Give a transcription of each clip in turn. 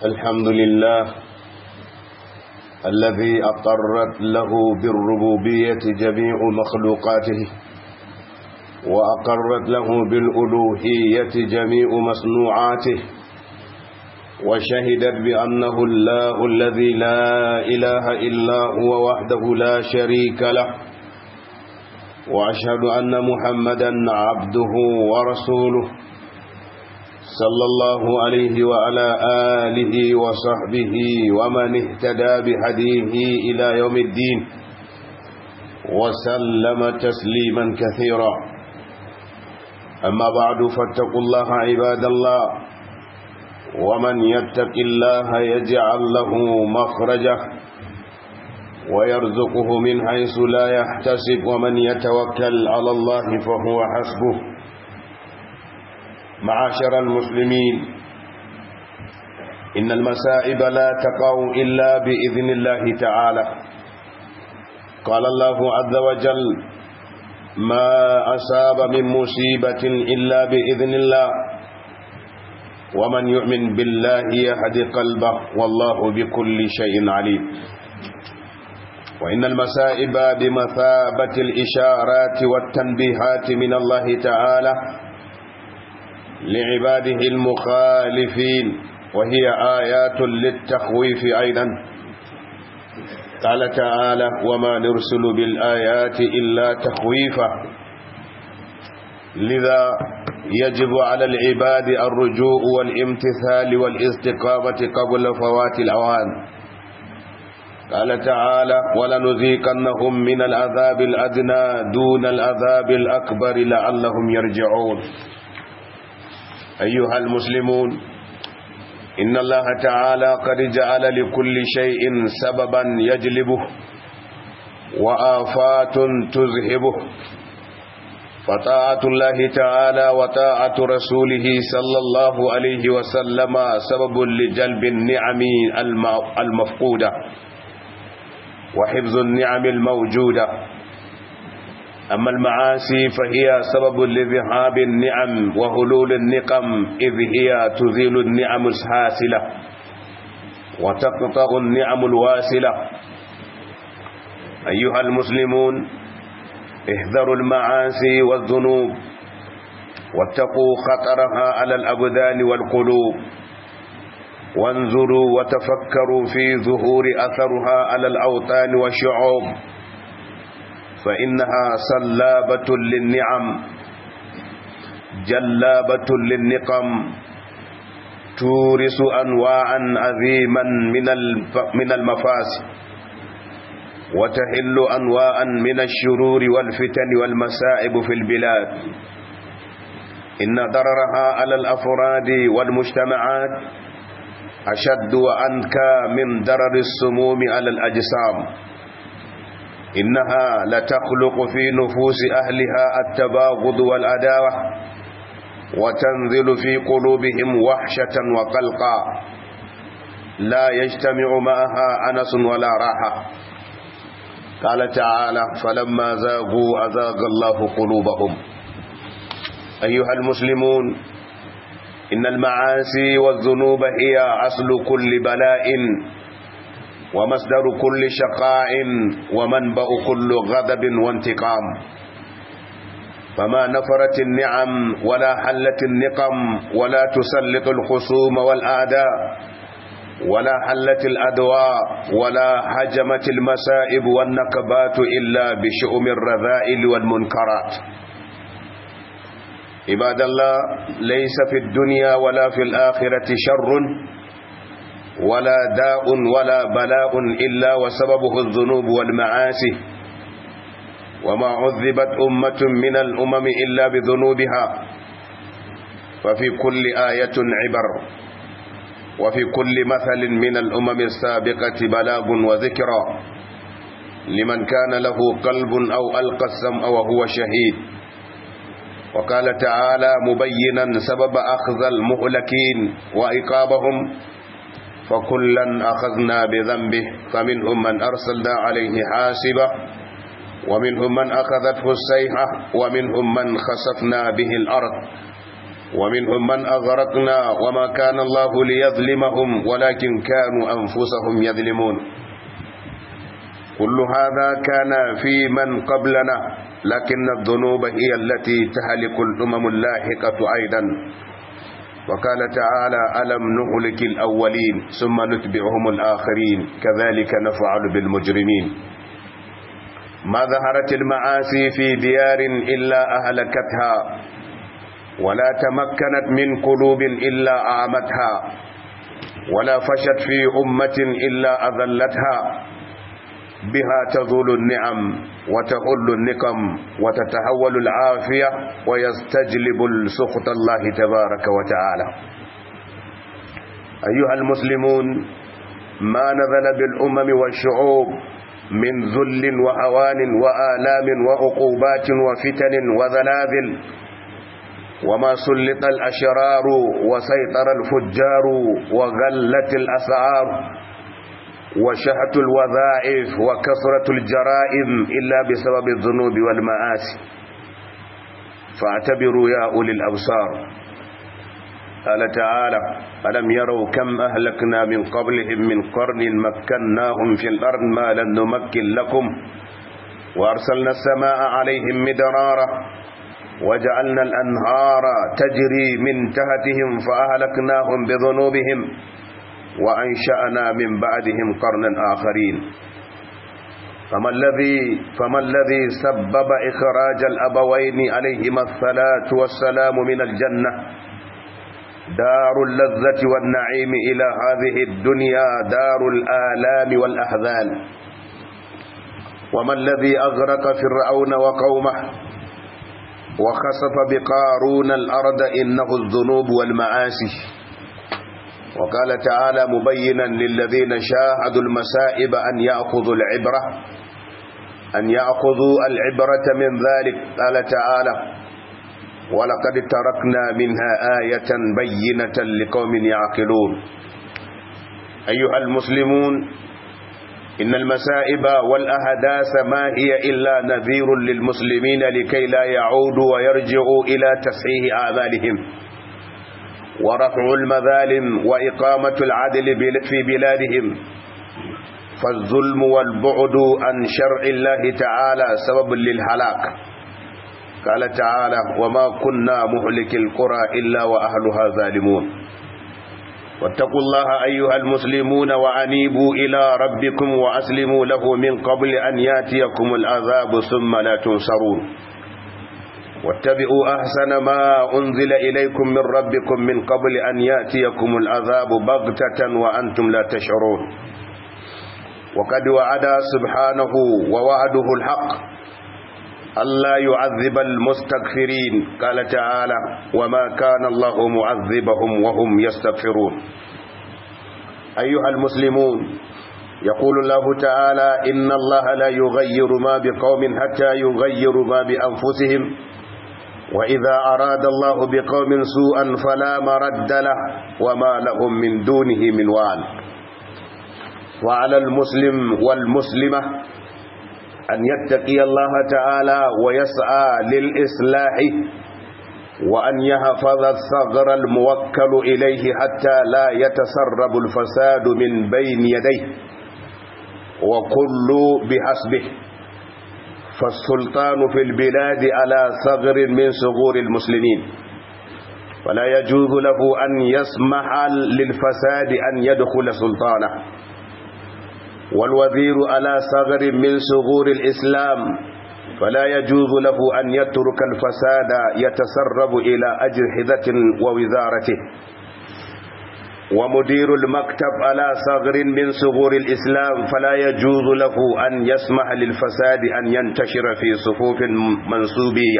الحمد لله الذي أقرت له بالربوبية جميع مخلوقاته وأقرت له بالألوهية جميع مصنوعاته وشهدت بأنه الله الذي لا إله إلا هو وحده لا شريك له وأشهد أن محمدا عبده ورسوله صلى الله عليه وعلى آله وصحبه ومن اهتدى بهديه إلى يوم الدين وسلم تسليما كثيرا أما بعد فاتقوا الله عباد الله ومن يتق الله يجعل له مخرجه ويرزقه من حيث لا يحتسب ومن يتوكل على الله فهو حسبه معاشر المسلمين إن المسائب لا تقع إلا بإذن الله تعالى قال الله عز وجل ما أصاب من مصيبة إلا بإذن الله ومن يؤمن بالله يهدي قلبه والله بكل شيء عليم وإن المسائب بمثابة الإشارات والتنبيهات من الله تعالى لعباده المخالفين وهي آيات للتخويف أيضا قال تعالى وما نرسل بالآيات إلا تخويفا لذا يجب على العباد الرجوع والامتثال والاستقامة قبل فوات الأوان قال تعالى ولنذيقنهم من العذاب الأدنى دون العذاب الأكبر لعلهم يرجعون أيها المسلمون إن الله تعالى قد جعل لكل شيء سببا يجلبه وآفات تذهبه فطاعة الله تعالى وطاعة رسوله صلى الله عليه وسلم سبب لجلب النعم المفقودة وحفظ النعم الموجودة أما المعاصي فهي سبب لذهاب النعم وهلول النقم إذ هي تزيل النعم الحاسلة وتقطع النعم الواسلة أيها المسلمون احذروا المعاصي والذنوب واتقوا خطرها على الأبدان والقلوب وانظروا وتفكروا في ظهور أثرها على الأوطان والشعوب فإنها سلابة للنعم جلابة للنقم تورث أنواعا عظيما من من المفاسد وتحل أنواعا من الشرور والفتن والمسائب في البلاد إن ضررها على الأفراد والمجتمعات أشد وأنكى من ضرر السموم على الأجسام إنها لتخلق في نفوس أهلها التباغض والأداوة وتنزل في قلوبهم وحشة وقلقا لا يجتمع معها أنس ولا راحة قال تعالى فلما زاغوا أزاغ الله قلوبهم أيها المسلمون إن المعاصي والذنوب هي أصل كل بلاء ومصدر كل شقاء ومنبأ كل غضب وانتقام فما نفرت النعم ولا حلت النقم ولا تسلط الخصوم والأعداء ولا حلت الأدواء ولا هجمت المسائب والنكبات إلا بشؤم الرذائل والمنكرات عباد الله ليس في الدنيا ولا في الآخرة شر ولا داء ولا بلاء إلا وسببه الذنوب والمعاصي وما عذبت أمة من الأمم إلا بذنوبها ففي كل آية عبر وفي كل مثل من الأمم السابقة بلاغ وذكرى لمن كان له قلب أو ألقى السمع وهو شهيد وقال تعالى مبينا سبب أخذ المهلكين وإقابهم فكلا أخذنا بذنبه فمنهم من أرسلنا عليه حاسبة ومنهم من أخذته السيحة ومنهم من خسفنا به الأرض ومنهم من أغرقنا وما كان الله ليظلمهم ولكن كانوا أنفسهم يظلمون كل هذا كان في من قبلنا لكن الذنوب هي التي تهلك الأمم اللاحقة أيضا وقال تعالى ألم نهلك الأولين ثم نتبعهم الآخرين كذلك نفعل بالمجرمين ما ظهرت المعاصي في ديار إلا أهلكتها ولا تمكنت من قلوب إلا أعمتها ولا فشت في أمة إلا أذلتها بها تزول النعم وتحل النقم وتتحول العافية ويستجلب السخط الله تبارك وتعالى أيها المسلمون ما نزل بالأمم والشعوب من ذل وهوان وآلام وعقوبات وفتن وزلازل وما سلط الأشرار وسيطر الفجار وغلت الأسعار وشهة الوظائف وكثرة الجرائم إلا بسبب الذنوب والمآسي فاعتبروا يا أولي الأبصار قال تعالى ألم يروا كم أهلكنا من قبلهم من قرن مكناهم في الأرض ما لم نمكن لكم وأرسلنا السماء عليهم مدرارا وجعلنا الأنهار تجري من تحتهم فأهلكناهم بذنوبهم وأنشأنا من بعدهم قرنا آخرين فما الذي فما الذي سبب إخراج الأبوين عليهما الصلاة والسلام من الجنة دار اللذة والنعيم إلى هذه الدنيا دار الآلام والأحزان وما الذي أغرق فرعون وقومه وخسف بقارون الأرض إنه الذنوب والمعاصي وقال تعالى مبينا للذين شاهدوا المسائب أن يأخذوا العبرة أن يأخذوا العبرة من ذلك قال تعالى ولقد تركنا منها آية بينة لقوم يعقلون أيها المسلمون إن المسائب والأهداث ما هي إلا نذير للمسلمين لكي لا يعودوا ويرجعوا إلى تصحيح أعمالهم ورفع المظالم وإقامة العدل في بلادهم فالظلم والبعد عن شرع الله تعالى سبب للهلاك قال تعالى وما كنا مهلك القرى إلا وأهلها ظالمون واتقوا الله أيها المسلمون وأنيبوا إلى ربكم وأسلموا له من قبل أن ياتيكم العذاب ثم لا تنصرون واتبعوا أحسن ما أنزل إليكم من ربكم من قبل أن يأتيكم العذاب بغتة وأنتم لا تشعرون وقد وعد سبحانه ووعده الحق ألا يعذب المستغفرين قال تعالى وما كان الله معذبهم وهم يستغفرون أيها المسلمون يقول الله تعالى إن الله لا يغير ما بقوم حتى يغيروا ما بأنفسهم وإذا أراد الله بقوم سوءا فلا مرد له وما لهم من دونه من وال وعلى المسلم والمسلمة أن يتقي الله تعالى ويسعى للإصلاح وأن يحفظ الثغر الموكل إليه حتى لا يتسرب الفساد من بين يديه وكل بحسبه فالسلطان في البلاد على ثغر من ثغور المسلمين ولا يجوز له أن يسمح للفساد أن يدخل سلطانه والوزير على ثغر من ثغور الإسلام فلا يجوز له أن يترك الفساد يتسرب إلى أجهزة ووزارته ومدير المكتب على ثغر من ثغور الإسلام فلا يجوز له أن يسمح للفساد أن ينتشر في صفوف منسوبية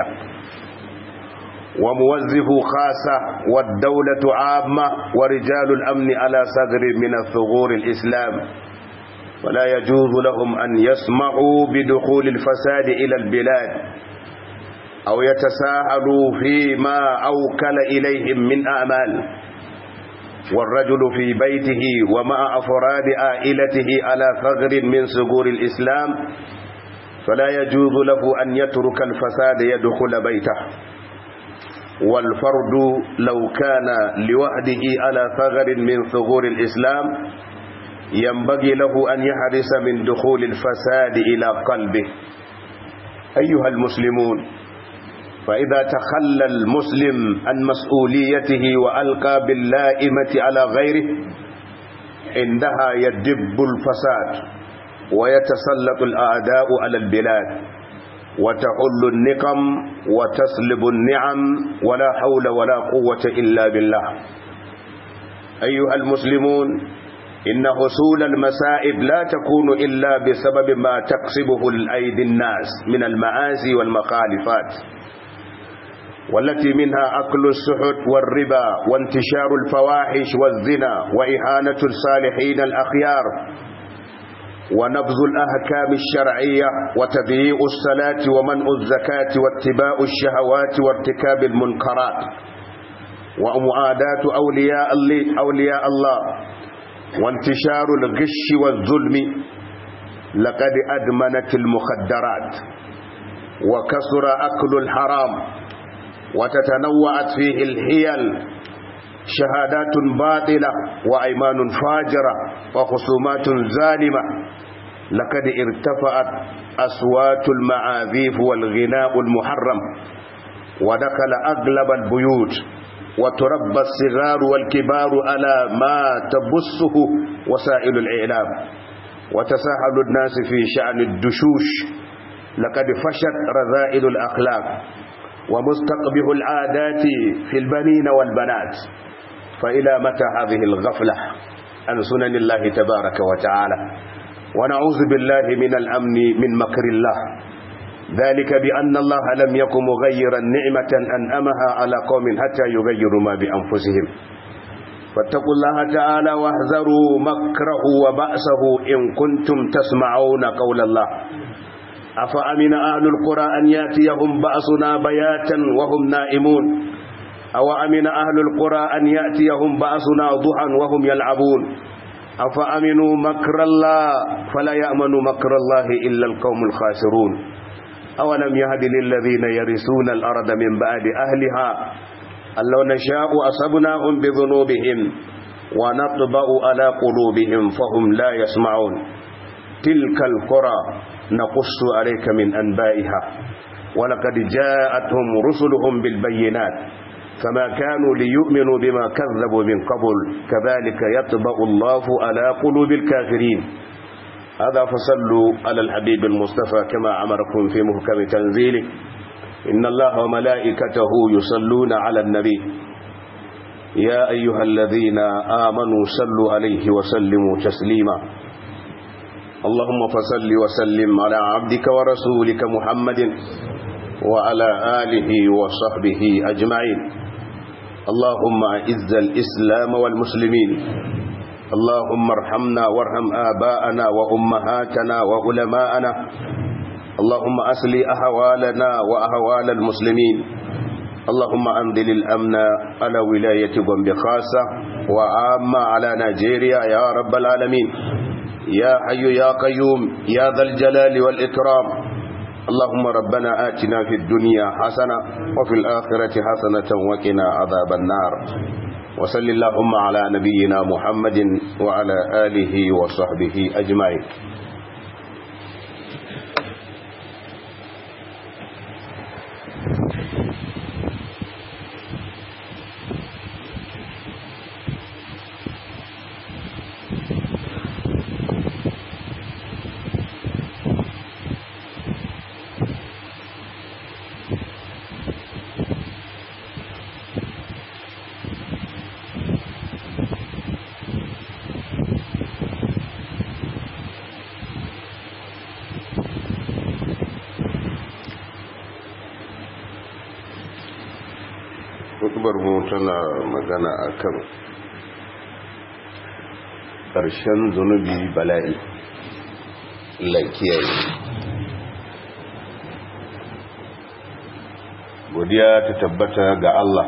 وموظف خاصة والدولة عامة ورجال الأمن على ثغر من الثغور الإسلام ولا يجوز لهم أن يسمعوا بدخول الفساد إلى البلاد أو يتساهلوا فيما أوكل إليهم من أعمال والرجل في بيته ومع أفراد عائلته على ثغر من ثغور الإسلام فلا يجوز له أن يترك الفساد يدخل بيته والفرد لو كان لوحده على ثغر من ثغور الإسلام ينبغي له أن يحرص من دخول الفساد إلى قلبه أيها المسلمون فإذا تخلى المسلم عن مسؤوليته وألقى باللائمة على غيره عندها يدب الفساد ويتسلط الأعداء على البلاد وتحل النقم وتسلب النعم ولا حول ولا قوة إلا بالله أيها المسلمون إن حصول المسائب لا تكون إلا بسبب ما تكسبه الأيدي الناس من المعاصي والمخالفات والتي منها أكل السحت والربا وانتشار الفواحش والزنا وإهانة الصالحين الأخيار ونبذ الأحكام الشرعية وتضييع الصلاة ومنع الزكاة واتباع الشهوات وارتكاب المنكرات ومعاداة أولياء, أولياء الله وانتشار الغش والظلم لقد أدمنت المخدرات وكثر أكل الحرام وتتنوعت فيه الحيل شهادات باطلة وأيمان فاجرة وخصومات ظالمة لقد ارتفعت أصوات المعاذيف والغناء المحرم ودخل أغلب البيوت وتربى الصغار والكبار على ما تبثه وسائل الإعلام وتساهل الناس في شأن الدشوش لقد فشت رذائل الأخلاق ومستقبح العادات في البنين والبنات فإلى متى هذه الغفلة عن سنن الله تبارك وتعالى ونعوذ بالله من الأمن من مكر الله ذلك بأن الله لم يكن مغيرا نعمة أنأمها على قوم حتى يغيروا ما بأنفسهم فاتقوا الله تعالى واحذروا مكره وبأسه إن كنتم تسمعون قول الله أفأمن أهل القرى أن يأتيهم بأسنا بياتا وهم نائمون أو أمن أهل القرى أن يأتيهم بأسنا ضحى وهم يلعبون أفأمنوا مكر الله فلا يأمن مكر الله إلا القوم الخاسرون أولم يهد للذين يرثون الأرض من بعد أهلها أن لو نشاء أصبناهم بذنوبهم ونطبأ على قلوبهم فهم لا يسمعون تلك القرى نقص عليك من أنبائها ولقد جاءتهم رسلهم بالبينات فما كانوا ليؤمنوا بما كذبوا من قبل كذلك يطبع الله على قلوب الكافرين هذا فصلوا على الحبيب المصطفى كما أمركم في محكم تنزيله إن الله وملائكته يصلون على النبي يا أيها الذين آمنوا صلوا عليه وسلموا تسليما اللهم فصل وسلم على عبدك ورسولك محمد وعلى آله وصحبه أجمعين اللهم أعز الإسلام والمسلمين اللهم ارحمنا وارحم آباءنا وأمهاتنا وعلماءنا اللهم أسلي أحوالنا وأحوال المسلمين اللهم أنزل الأمن على ولاية بومبي خاصة وعامة على نيجيريا يا رب العالمين يا حي يا قيوم يا ذا الجلال والإكرام اللهم ربنا آتنا في الدنيا حسنة وفي الآخرة حسنة وقنا عذاب النار وصل اللهم على نبينا محمد وعلى آله وصحبه أجمعين hutubar mu tana magana akan ƙarshen zunubi bala'i lakiyayi godiya ta tabbata ga Allah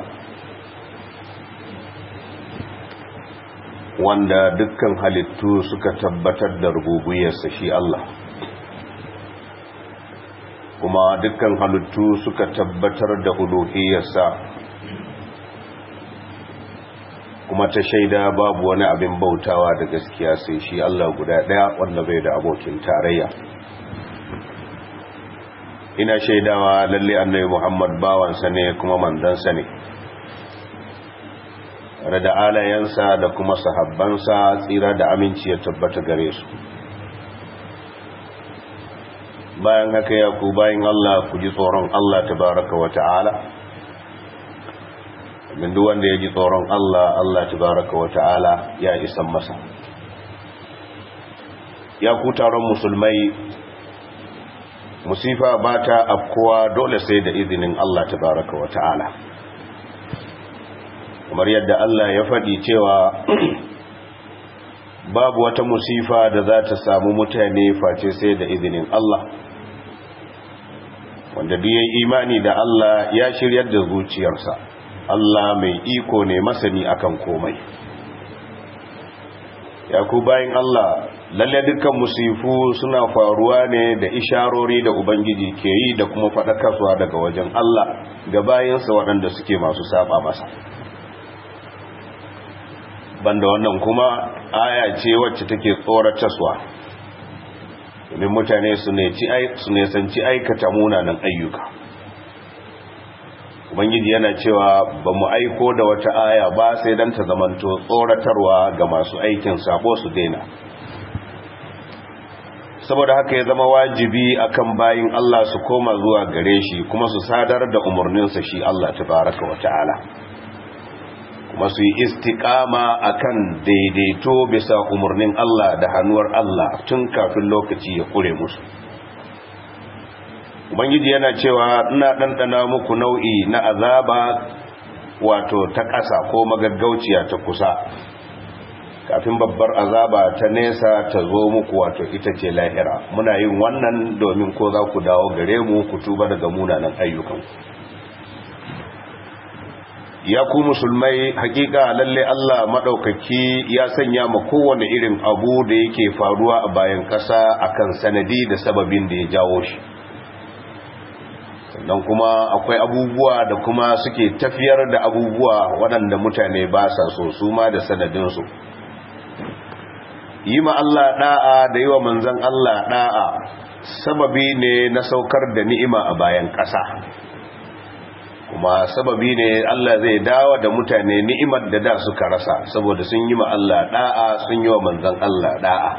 wanda dukkan halittu suka tabbatar da rububiyarsa shi Allah kuma dukkan halittu suka tabbatar da uluhiyarsa kuma ta shaida babu wani abin bautawa da gaskiya sai shi Allah guda daya wanda bai da abokin tarayya ina shaidawa lalle annabi Muhammad bawansa ne kuma manzansa ne tare da alayensa da kuma sahabbansa tsira da aminci ya tabbata gare su bayan haka ya ku bayan Allah ku ji tsoron Allah tabaraka wa ta'ala min duk wanda ya ji tsoron Allah Allah tabaraka wa ta'ala ya isan masa ya ku taron musulmai musifa ba ta afkuwa dole sai da izinin Allah tabaraka wa ta'ala kamar yadda Allah ya faɗi cewa babu wata musifa da za ta samu mutane face sai da izinin Allah wanda duk yayin imani da Allah ya shiryar da zuciyarsa Allah mai iko ne masani akan komai ya ku bayin Allah lalle dukkan musifu suna faruwa ne da isharori da ubangiji ke yi da kuma faɗakarwa daga wajen Allah ga bayinsa waɗanda suke masu saba masa banda wannan kuma aya ce wacce take tsoratarwa domin mutane su ne sanci aikata munanan ayyuka ubangiji yana cewa ba mu aiko da wata aya ba sai don ta zamanto tsoratarwa ga masu aikin sabo su daina saboda haka ya zama wajibi akan bayin Allah su koma zuwa gare shi kuma su sadar da umarninsa shi Allah tabaraka wa ta'ala kuma su yi istiƙama akan daidaito bisa umarnin Allah da hannuwar Allah tun kafin lokaci ya kure musu ubangiji yana cewa ina ɗanɗana muku nau'i na azaba wato ta ƙasa ko magaggauciya ta kusa kafin babbar azaba ta nesa ta zo muku wato ita ce lahira muna yin wannan domin ko za ku dawo gare mu ku tuba daga munanan ayyukanku ya ku musulmai hakika lalle Allah madaukaki ya sanya ma kowane irin abu da yake faruwa a bayan kasa akan sanadi da sababin da ya jawo shi sannan kuma akwai abubuwa da kuma suke tafiyar da abubuwa waɗanda mutane ba sa so su ma da sanadinsu yi ma Allah da'a da yi wa manzan Allah da'a sababi ne na saukar da ni'ima a bayan ƙasa kuma sababi ne Allah zai dawo da mutane ni'imar da da suka rasa saboda sun yi ma Allah da'a sun yi wa manzan Allah da'a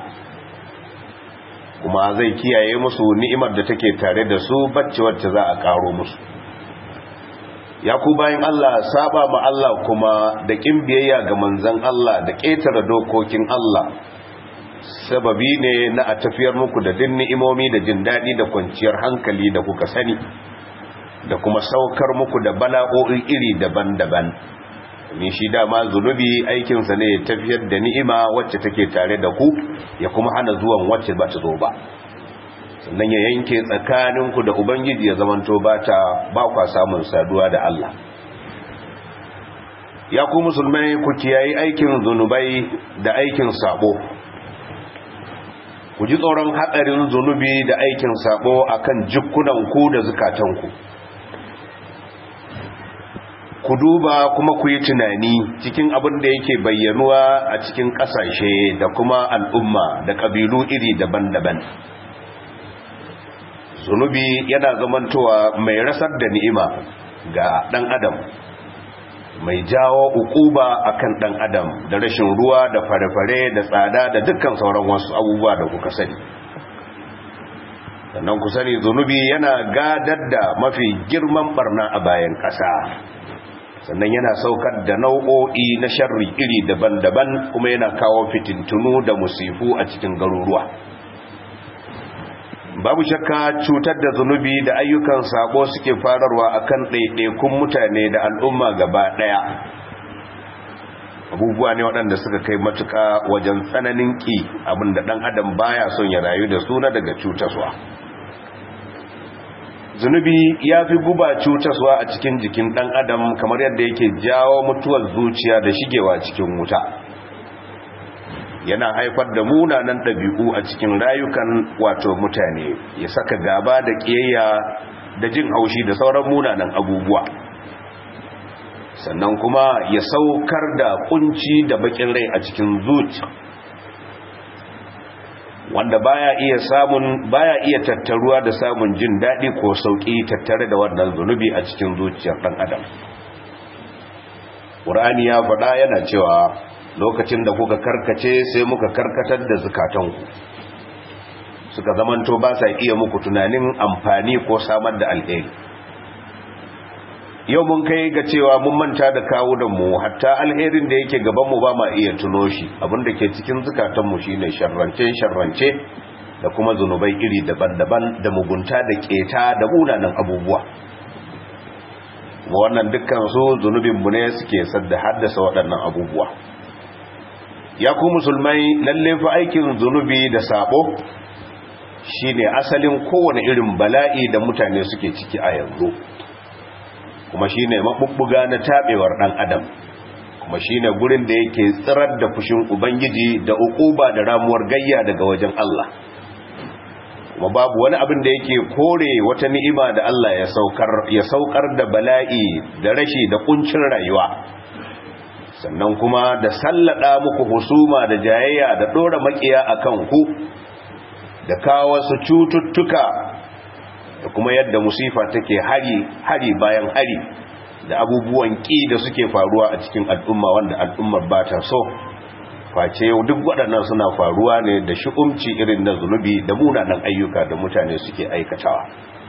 kuma zai kiyaye musu ni'imar da take tare da su bacci wacce za a karo musu ya ku bayan Allah saba ma Allah kuma da kin biyayya ga manzan Allah da ƙetare dokokin Allah sababi ne na a tafiyar muku da din ni'imomi da jin daɗi da kwanciyar hankali da kuka sani da kuma saukar muku da bala'o'i iri daban-daban ni shi dama zunubi aikinsa ne ya tafiyar da ni'ima wacce take tare da ku ya kuma hana zuwan wacce ba ta zo ba sannan ya yanke tsakaninku da ubangiji ya zamanto ba ta ba kwa samun saduwa da Allah ya ku musulmai ku kiyayi aikin zunubai da aikin sabo ku ji tsoron hatsarin zunubi da aikin sabo akan jikunanku da zukatanku ku duba kuma ku yi tunani cikin abin da yake bayyanuwa a cikin ƙasashe da kuma al'umma da ƙabilu iri daban-daban zunubi yana zamantowa mai rasar da ni'ima ga ɗan adam mai jawo ukuba akan ɗan adam da rashin ruwa da fare-fare da tsada da dukkan sauran wasu abubuwa da kuka sani sannan ku sani zunubi yana gadar da mafi girman barna a bayan ƙasa sannan yana saukar da nau'o'i na sharri iri daban-daban kuma yana kawo fitintunu da musifu a cikin garuruwa babu shakka cutar da zunubi da ayyukan sabo suke fararwa akan ɗaiɗaikun mutane da al'umma gaba ɗaya abubuwa ne waɗanda suka kai matuka wajen tsananin ƙi abinda ɗan adam baya son ya rayu da suna daga cutaswa zunubi ya fi guba cutaswa a cikin jikin ɗan adam kamar yadda yake jawo mutuwar zuciya da shigewa cikin wuta yana haifar da munanan ɗabi'u a cikin rayukan wato mutane ya saka gaba da ƙiyayya da jin haushi da sauran munanan abubuwa sannan kuma ya saukar da kunci da bakin rai a cikin zuci wanda baya iya samun baya iya tattaruwa da samun jin daɗi ko sauƙi tattare da wannan zunubi a cikin zuciyar ɗan adam ƙur'ani ya faɗa yana cewa lokacin da kuka karkace sai muka karkatar da zukatanku suka zamanto ba sa iya muku tunanin amfani ko samar da alheri yau mun kai ga cewa mun manta da kawunanmu hatta alherin da yake gabanmu ba ma iya tuno shi abinda ke cikin zukatanmu shi ne sharrance-sharrance da kuma zunubai iri daban-daban da mugunta da keta da munanan abubuwa wannan dukkan su zunubinmu ne suke sadda haddasa waɗannan abubuwa ya ku musulmai lalle fa aikin zunubi da sabo shine asalin kowane irin bala'i da mutane suke ciki a yanzu kuma shine mabubbuga na tabewar dan adam kuma shine gurin da yake tsirar da fushin ubangiji da ukuba da ramuwar gayya daga wajen Allah kuma babu wani abin da yake kore wata ni'ima da Allah ya saukar ya saukar da bala'i da rashi da kuncin rayuwa sannan kuma da sallada muku husuma da jayayya da dora makiya akan ku da kawo wasu cututtuka da kuma yadda musifa take hari hari bayan hari da abubuwan ƙi da suke faruwa a cikin al'umma wanda al'ummar ba ta so face duk waɗannan suna faruwa ne da shi'umci irin na zunubi da munanan ayyuka da mutane suke aikatawa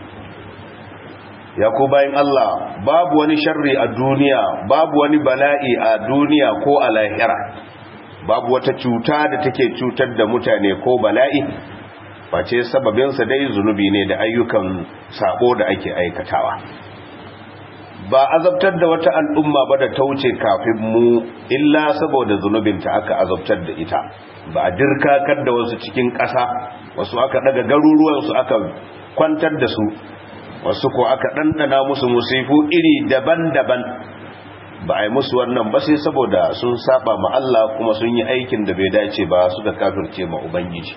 ya ko bayan Allah babu wani sharri a duniya babu wani bala'i a duniya ko a lahira babu wata cuta da take cutar da mutane ko bala'i face sababinsa dai zunubi ne da ayyukan sabo da ake aikatawa ba azabtar da wata al'umma ba da ta wuce kafin mu illa saboda zunubinta aka azabtar da ita ba a dirkakar da wasu cikin ƙasa wasu aka daga garuruwansu aka kwantar da su wasu ko aka ɗanɗana musu musifu iri daban-daban ba a yi musu wannan ba sai saboda sun saba ma Allah kuma sun yi aikin da bai dace ba suka kafirce ma Ubangiji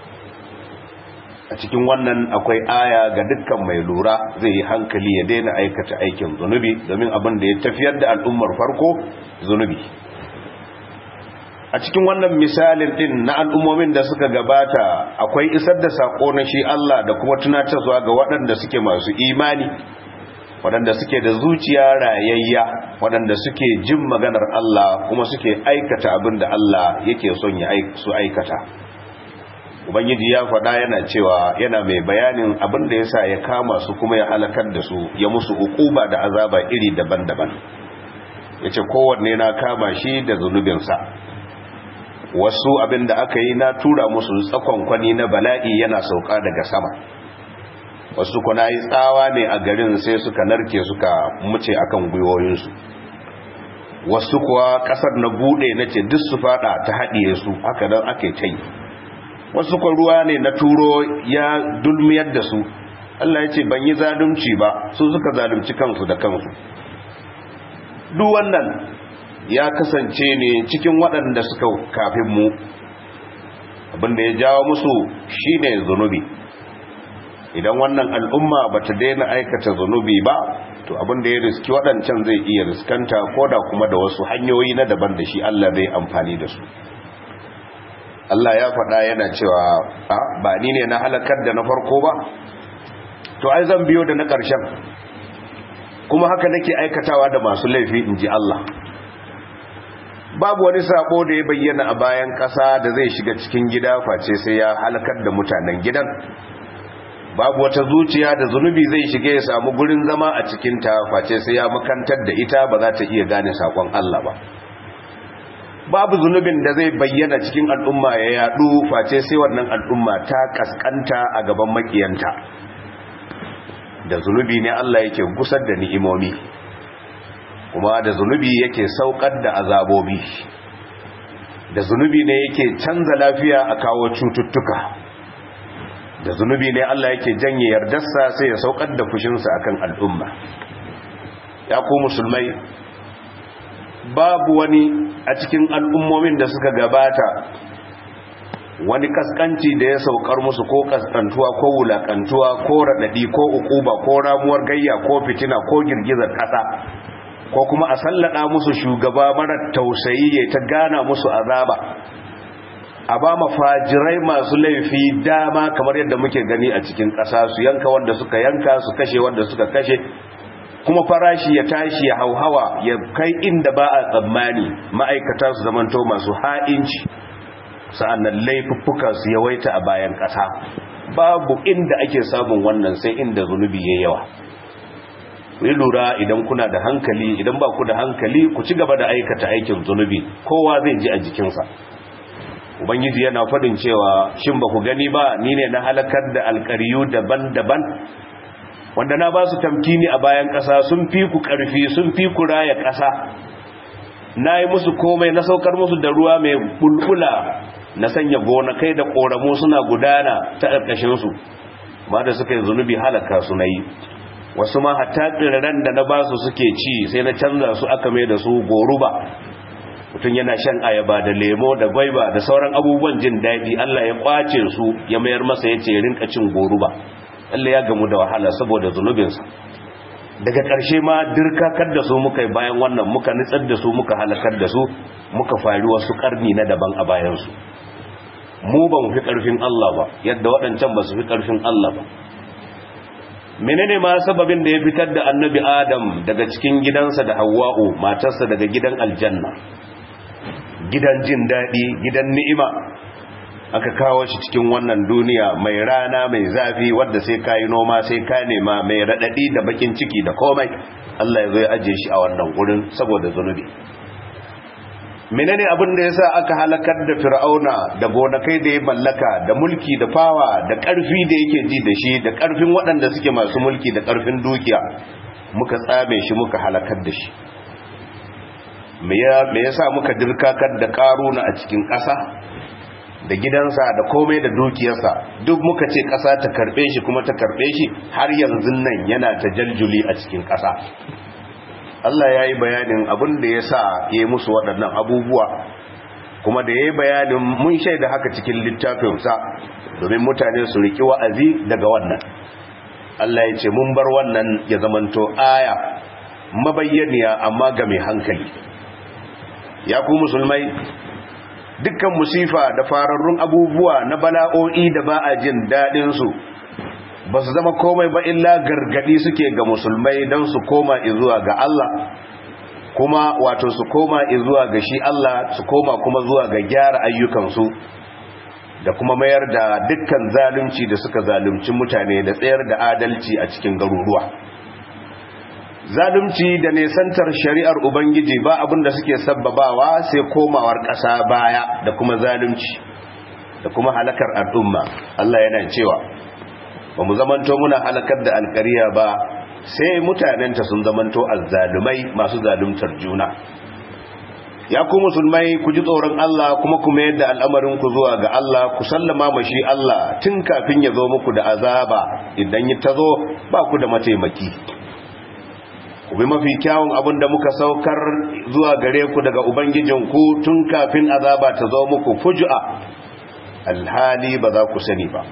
a cikin wannan akwai aya ga dukkan mai lura zai yi hankali ya daina aikata aikin zunubi domin abin da ya tafiyar da al'ummar farko zunubi a cikin wannan misalin din na al'ummomin da suka gabata akwai isar da sako na shi Allah da kuma tunatarwa ga waɗanda suke masu imani waɗanda suke da zuciya rayayya waɗanda suke jin maganar Allah kuma suke aikata abin da Allah yake son ya su aikata ubangiji ya faɗa yana cewa yana mai bayanin abin da yasa ya kama su kuma ya halakar da su ya musu ukuba da azaba iri daban-daban yace kowanne na kama shi da zunubinsa wasu abin da aka yi na tura musu tsakon kwani na bala'i yana sauka daga sama wasu kuna yi tsawa ne a garin sai suka narke suka muce akan gwiwoyinsu wasu kuwa kasar na bude na ce duk su fada ta haɗiye su haka nan ake ta yi wasu kwa ruwa ne na turo ya dulmiyar da su Allah ya ce ban yi zalunci ba su suka zalunci kansu da kansu duk wannan ya kasance ne cikin waɗanda suka kafin mu abinda ya jawo musu shine zunubi idan wannan al'umma ba ta daina aikata zunubi ba to abinda ya riski waɗancan zai iya riskanta ko da kuma da wasu hanyoyi na daban da shi Allah zai amfani da su Allah ya faɗa yana cewa ba ni ne na halakar da na farko ba to ai zan biyo da na ƙarshen kuma haka nake aikatawa da masu laifi in ji Allah babu wani sako da ya bayyana a bayan ƙasa da zai shiga cikin gida face sai ya halakar da mutanen gidan babu wata zuciya da zunubi zai shige ya samu gurin zama a cikinta face sai ya makantar da ita ba za ta iya gane sakon Allah ba babu zunubin da zai bayyana cikin al'umma ya yadu face sai wannan al'umma ta kaskanta a gaban makiyanta da zunubi ne Allah yake gusar da ni'imomi kuma da zunubi yake saukar da azabobi da zunubi ne yake canza lafiya a kawo cututtuka da zunubi ne Allah yake janye yardarsa sai ya saukar da fushinsa akan al'umma ya ku musulmai babu wani a cikin al'ummomin da suka gabata wani kaskanci da ya saukar musu ko kaskantuwa ko wulakantuwa ko raɗaɗi ko ukuba ko ramuwar gayya ko fitina ko girgizar ƙasa ko kuma a sallada musu shugaba marar tausayi ya ta gana musu azaba a ba mafajirai masu laifi dama kamar yadda muke gani a cikin ƙasa su yanka wanda suka yanka su kashe wanda suka kashe kuma farashi ya tashi ya hauhawa ya kai inda ba a tsammani ma'aikata su zamanto masu ha'inci sa'annan laifuffuka su yawaita a bayan ƙasa babu inda ake samun wannan sai inda zunubi ya yawa yi lura idan kuna da hankali idan ba ku da hankali ku ci gaba da aikata aikin zunubi kowa zai ji a jikinsa ubangiji yana faɗin cewa shin ba ku gani ba ni ne na halakar da alƙariyu daban-daban wanda na ba su tamkini a bayan ƙasa sun fi ku ƙarfi sun fi ku raya ƙasa na yi musu komai na saukar musu da ruwa mai bulbula na sanya gonakai da ƙoramu suna gudana ta ƙarƙashinsu ba da suka yi zunubi halaka su na yi wasu ma hatta tsirran da na ba su suke ci sai na canza su aka mai da su goruba mutum yana shan ayaba da lemo da gwaiba da sauran abubuwan jin daɗi Allah ya kwace su ya mayar masa ya ce rinka cin goruba Allah ya gamu da wahala saboda zunubinsa daga ƙarshe ma dirkakar da su muka yi bayan wannan muka nitsar da su muka halakar da su muka fari wasu ƙarni na daban a bayansu mu ba mu fi ƙarfin Allah ba yadda waɗancan ba su fi ƙarfin Allah ba menene ma sababin da ya fitar da annabi adam daga cikin gidansa da hawa'u matarsa daga gidan aljanna gidan jin daɗi gidan ni'ima aka kawo shi cikin wannan duniya mai rana mai zafi wadda sai ka yi noma sai ka nema mai raɗaɗi da bakin ciki da komai Allah ya zo ya ajiye shi a wannan wurin saboda zunubi menene abin da yasa aka halakar da fir'auna da gonakai da ya mallaka da mulki da fawa da ƙarfi da yake ji da shi da ƙarfin waɗanda suke masu mulki da ƙarfin dukiya muka tsame shi muka halakar da shi me yasa muka dirkakar da ƙaruna a cikin ƙasa da gidansa da komai da dukiyarsa duk muka ce ƙasa ta karɓe shi kuma ta karɓe shi har yanzu nan yana ta jaljuli a cikin ƙasa Allah ya yi bayanin abin da ya sa ya yi musu waɗannan abubuwa kuma da ya yi bayanin mun shaida haka cikin littafinsa domin mutane su riƙi wa'azi daga wannan Allah ya ce mun bar wannan ya zamanto aya mabayyaniya amma ga mai hankali ya ku musulmai dukkan musifa da fararrun abubuwa na bala'o'i da ba a jin daɗinsu ba su zama komai ba illa gargadi suke ga musulmai don su koma izuwa ga Allah kuma wato su koma izuwa ga shi Allah su koma kuma zuwa ga gyara ayyukansu da kuma mayar da dukkan zalunci da suka zalunci mutane da tsayar da adalci a cikin garuruwa zalunci da nesantar shari'ar ubangiji ba abin da suke sabbabawa sai komawar ƙasa baya da kuma zalunci da kuma halakar al'umma Allah yana cewa ba mu zamanto muna halakar da alkariya ba sai mutanenta sun zamanto azzalumai masu zaluntar juna ya ku musulmai ku ji tsoron Allah kuma ku mayar da al'amarin ku zuwa ga Allah ku sallama mashi Allah tun kafin ya zo muku da azaba idan ya tazo ba ku da mataimaki ku bi mafi kyawun abin da muka saukar zuwa gare ku daga ubangijinku tun kafin azaba ta zo muku fujua alhali ba za ku sani ba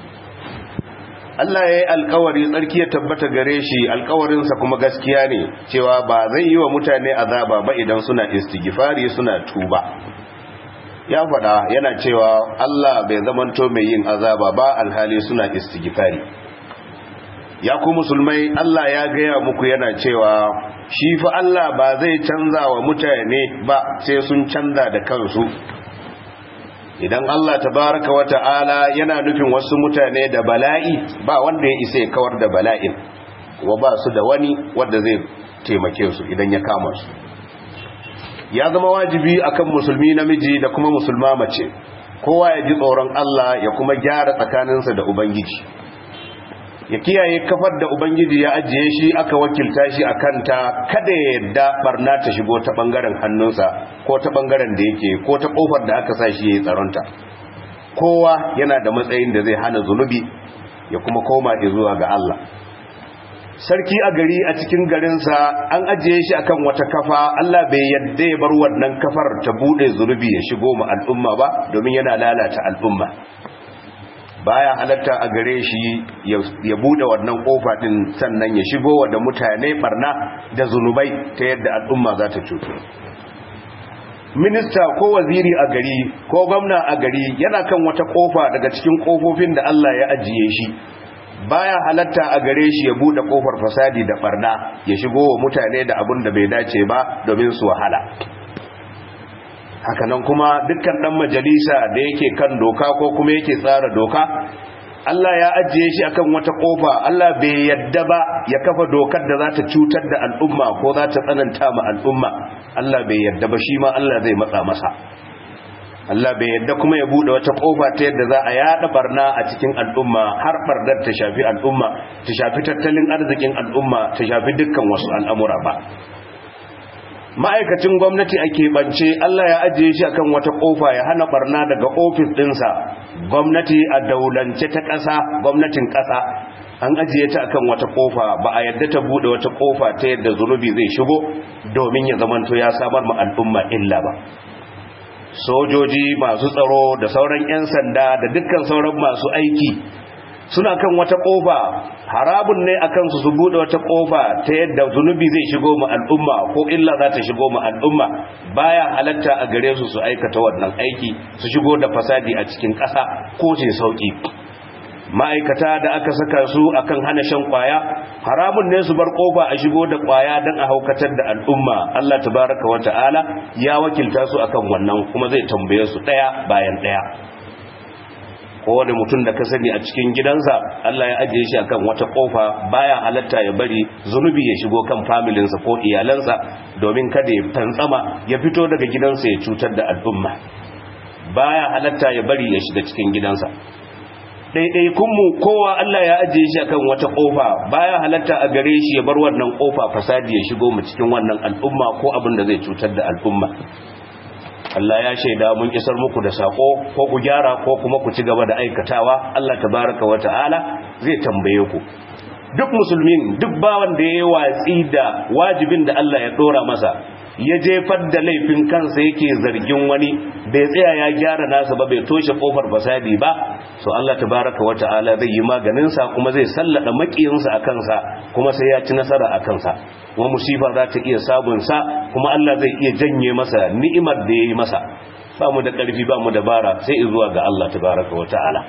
Allah ya yi alkawari tsarki ya tabbata gare shi alkawarinsa kuma gaskiya ne cewa ba zai yi wa mutane azaba ba idan suna istighfari suna tuba ya faɗa yana cewa Allah bai zamanto mai yin azaba ba alhali suna istighfari ya ku musulmai Allah ya gaya muku yana cewa shi fa Allah ba zai canza wa mutane ba sai sun canza da kansu idan Allah tabaraka wa ta'ala yana nufin wasu mutane da bala'i ba wanda ya isa ya kawar da bala'in wa ba su da wani wanda zai taimake su idan ya kama su ya zama wajibi akan musulmi namiji da kuma musulma mace kowa ya ji tsoron Allah ya kuma gyara tsakaninsa da ubangiji ya kiyaye kafar da ubangiji ya ajiye shi aka wakilta shi a kanta kada ya yadda barna ta shigo ta bangaren hannunsa ko ta bangaren da yake ko ta kofar da aka sa shi ya yi tsaronta kowa yana da matsayin da zai hana zunubi ya kuma koma zuwa ga Allah sarki a gari a cikin garinsa an ajiye shi akan wata kafa Allah bai yadda ya bar wannan kafar ta bude zunubi ya shigo ma al'umma ba domin yana lalata al'umma baya halatta a gare shi ya bude wannan kofa din sannan ya shigo wa da mutane barna da zunubai ta yadda al'umma za ta cutu minista ko waziri a gari ko gwamna a gari yana kan wata kofa daga cikin kofofin da Allah ya ajiye shi baya halatta a gare shi ya bude kofar fasadi da barna ya shigo wa mutane da abin da bai dace ba domin su wahala hakanan kuma dukkan dan majalisa da yake kan doka ko kuma yake tsara doka Allah ya ajiye shi akan wata kofa Allah bai yadda ba ya kafa dokar da za ta cutar da al'umma ko za ta tsananta ma al'umma Allah bai yadda ba shi ma Allah zai matsa masa Allah bai yadda kuma ya bude wata kofa ta yadda za a yada barna a cikin al'umma har bardar ta shafi al'umma ta shafi tattalin arzikin al'umma ta shafi dukkan wasu al'amura ba ma'aikacin gwamnati a keɓance Allah ya ajiye shi akan wata kofa ya hana barna daga ofis ɗinsa gwamnati a daulance ta ƙasa gwamnatin ƙasa an ajiye ta akan wata kofa ba a yadda ta bude wata kofa ta yadda zunubi zai shigo domin ya zamanto ya samar ma al'umma illa ba sojoji masu tsaro da sauran 'yan sanda da dukkan sauran masu aiki suna kan wata kofa harabun ne akan su su bude wata kofa ta yadda zunubi zai shigo mu al'umma ko illa za ta shigo mu al'umma baya halatta a gare su su aikata wannan aiki su shigo da fasadi a cikin ƙasa ko ce sauki ma'aikata da aka saka su akan hana shan kwaya haramun ne su bar kofa a shigo da kwaya don a haukatar da al'umma Allah tabaraka wa ta'ala ya wakilta su akan wannan kuma zai tambaye su daya bayan daya kowane mutum da ka sani a cikin gidansa Allah ya ajiye shi akan wata kofa baya halatta ya bari zunubi ya shigo kan familinsa ko iyalansa domin kada ya tantsama ya fito daga gidansa ya cutar da al'umma baya halatta ya bari ya shiga cikin gidansa ɗaiɗaikunmu kowa Allah ya ajiye shi akan wata ƙofa baya halatta a gare shi ya bar wannan ƙofa fasadi ya shigo mu cikin wannan al'umma ko abin da zai cutar da al'umma Allah ya shaida mun isar muku da sako ko ku gyara ko kuma ku ci gaba da aikatawa Allah tabaraka wa ta'ala zai tambaye ku duk musulmin duk bawan da yayi watsi da wajibin da Allah ya dora masa ya jefar da laifin kansa yake zargin wani bai tsaya ya gyara nasa ba bai toshe kofar fasadi ba so Allah tabaraka wa ta'ala zai yi maganin sa kuma zai sallada makiyinsa a kansa kuma sai ya ci nasara a kansa kuma musifa za ta iya sabon sa kuma Allah zai iya janye masa ni'imar da yayi masa ba mu da karfi ba mu da bara sai zuwa ga Allah tabaraka wa ta'ala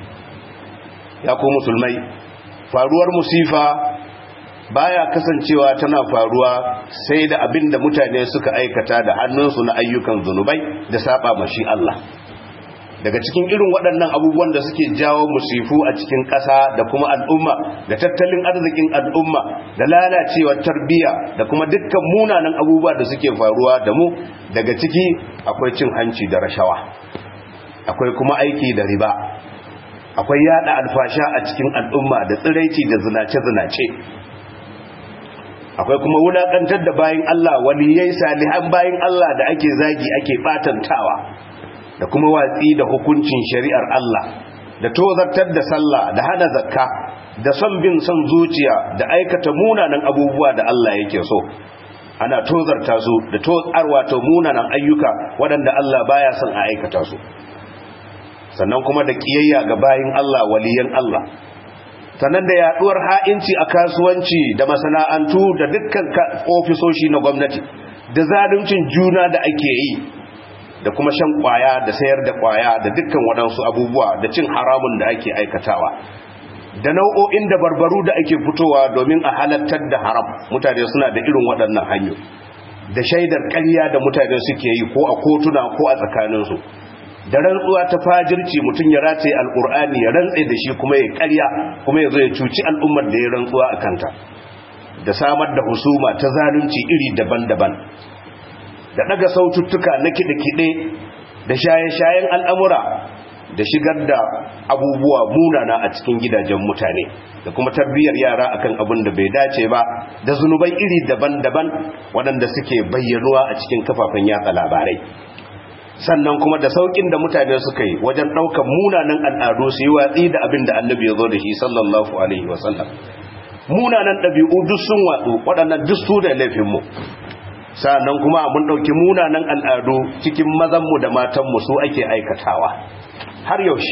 ya ku musulmai faruwar musifa baya kasancewa tana faruwa sai da abin da mutane suka aikata da hannunsu na ayyukan zunubai da saba mashi Allah daga cikin irin waɗannan abubuwan da suke jawo musifu a cikin ƙasa da kuma al'umma da tattalin arzikin al'umma da lalacewar tarbiyya da kuma dukkan munanan abubuwa da suke faruwa da mu daga ciki akwai cin hanci da rashawa akwai kuma aiki da riba akwai yada alfasha a cikin al'umma da tsiraici da zinace-zinace akwai kuma wulakantar da bayin Allah waliyai salihan bayin Allah da ake zagi ake batantawa da kuma watsi da hukuncin shari'ar Allah da tozartar da sallah da hana zakka da son bin son zuciya da aikata munanan abubuwa da Allah yake so ana tozarta su da tozarwa ta munanan ayyuka waɗanda Allah baya son a aikata su sannan kuma da kiyayya ga bayin Allah waliyan Allah sannan da yaduwar ha'inci a kasuwanci da masana'antu da dukkan ofisoshi na gwamnati da zaluncin juna da ake yi da kuma shan kwaya da sayar da kwaya da dukkan waɗansu abubuwa da cin haramun da ake aikatawa da nau'o'in da barbaru da ake fitowa domin a halattar da haram mutane suna da irin waɗannan hanyoyi da shaidar ƙarya da mutane suke yi ko a kotuna ko a tsakaninsu da rantsuwa ta fajirci mutum ya rataye alkur'ani ya rantse da shi kuma ya karya kuma ya zo ya cuci al'ummar da ya rantsuwa a kanta da samar da husuma ta zalunci iri daban-daban da daga saututtuka na kiɗe-kiɗe da shaye-shayen al'amura da shigar da abubuwa munana a cikin gidajen mutane da kuma tarbiyyar yara akan abin da bai dace ba da zunubai iri daban-daban waɗanda suke bayyanuwa a cikin kafafen yatsa labarai sannan kuma da saukin da mutane suka yi wajen ɗaukar munanan al'adu su yi watsi da abin da annabi ya zo da shi sallallahu alaihi wasallam munanan ɗabi'u duk sun watsu waɗannan duk su da laifinmu sannan kuma mun ɗauki munanan al'adu cikin mazanmu da matanmu su ake aikatawa har yaushe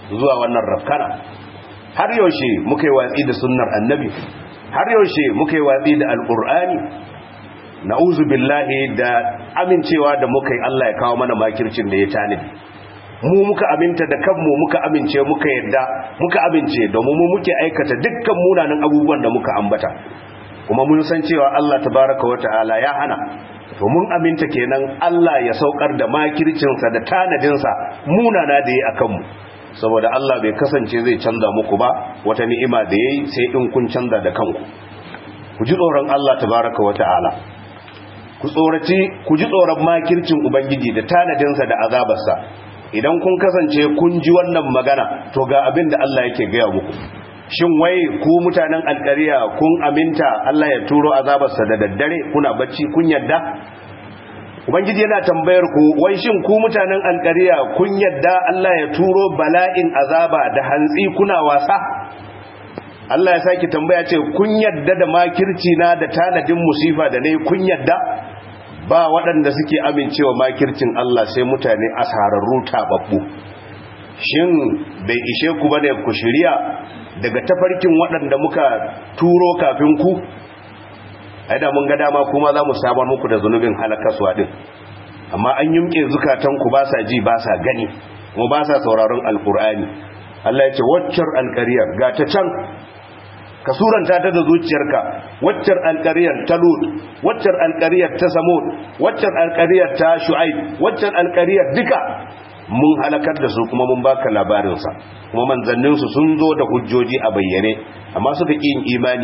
zuwa wannan rafkana har yaushe muka yi watsi da sunnar annabi har yaushe muka yi watsi da alkur'ani na'uzu billahi da amincewa da muka yi Allah ya kawo mana makircin da ya tanadi mu muka aminta da kanmu muka amince muka yadda muka amince domin mu muke aikata dukkan munanan abubuwan da muka ambata kuma mun san cewa Allah tabaraka wa ta'ala ya hana to mun aminta kenan Allah ya saukar da makircinsa da tanadinsa munana da yi akan mu saboda Allah bai kasance zai canza muku ba wata ni'ima da yayi sai in kun canza da kanku ku ji tsoron Allah tabaraka wa ta'ala ku tsoraci ku ji tsoron makircin ubangiji da tanadinsa da azabarsa idan kun kasance kun ji wannan magana to ga abin da Allah yake gaya muku shin wai ku mutanen alƙariya kun aminta Allah ya turo azabarsa da daddare kuna bacci kun yadda ubangiji yana tambayar ku wai shin ku mutanen alƙariya kun yadda Allah ya turo bala'in azaba da hantsi kuna wasa Allah ya saki tambaya ce kun yadda da makirci na da tanadin musifa da ne kun yadda ba waɗanda suke amincewa makircin Allah sai mutane asararru taɓaɓɓu shin bai ishe ku bane ku shirya daga tafarkin waɗanda muka turo kafin ku aida mun ga dama kuma za mu samar muku da zunubin halakaswa din amma an yumke zukatanku ba sa ji ba sa gani kuma ba sa sauraron alkur'ani Allah ya ce waccar alƙariyar ga ta can ka suranta ta da zuciyarka waccar alƙariyar ta lut waccar alƙariyar ta samud waccar alƙariyar ta shu'aib waccar alƙariyar duka mun halakar da su kuma mun baka labarinsa kuma manzanninsu sun zo da hujjoji a bayyane amma suka ƙi yin imani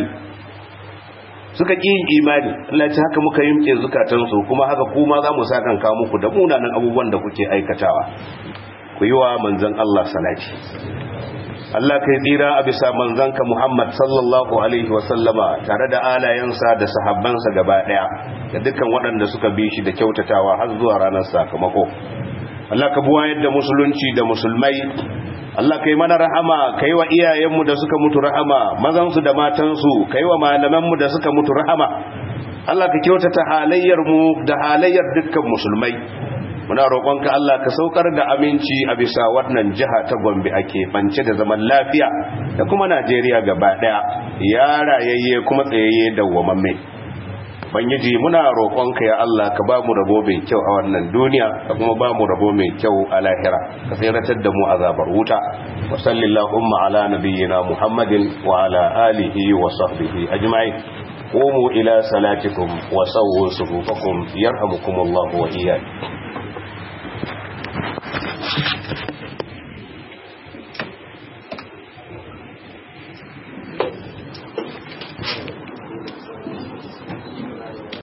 suka ƙi yin imani Allah ce haka muka yimke zukatansu kuma haka kuma za mu sa kanka muku da munanan abubuwan da kuke aikatawa ku yi wa manzan Allah salati Allah kai tsira a bisa manzanka Muhammad sallallahu alaihi wasallama tare da alayensa da sahabbansa gaba daya da dukkan waɗanda suka bi shi da kyautatawa har zuwa ranar sakamako Allah ka buwa yadda musulunci da musulmai Allah kai mana rahama kai wa iyayenmu da suka mutu rahama mazansu da matansu kai wa malamanmu da suka mutu rahama Allah ka kyautata halayyarmu da halayyar dukkan musulmai muna roƙonka Allah ka saukar da aminci a bisa wannan jiha ta Gombe ake bance da zaman lafiya da kuma Najeriya gaba daya ya rayayye kuma tsayayye dawwamamme bangiji muna roƙonka ya Allah ka ba mu rabo mai kyau a wannan duniya ka kuma ba mu rabo mai kyau a lahira ka tsiratar da mu azabar wuta wa sallallahu ala nabiyyina muhammadin wa ala alihi wa sahbihi ajma'in qumu ila salatikum wa sawwu sufufakum yarhamukumullahu wa iyyakum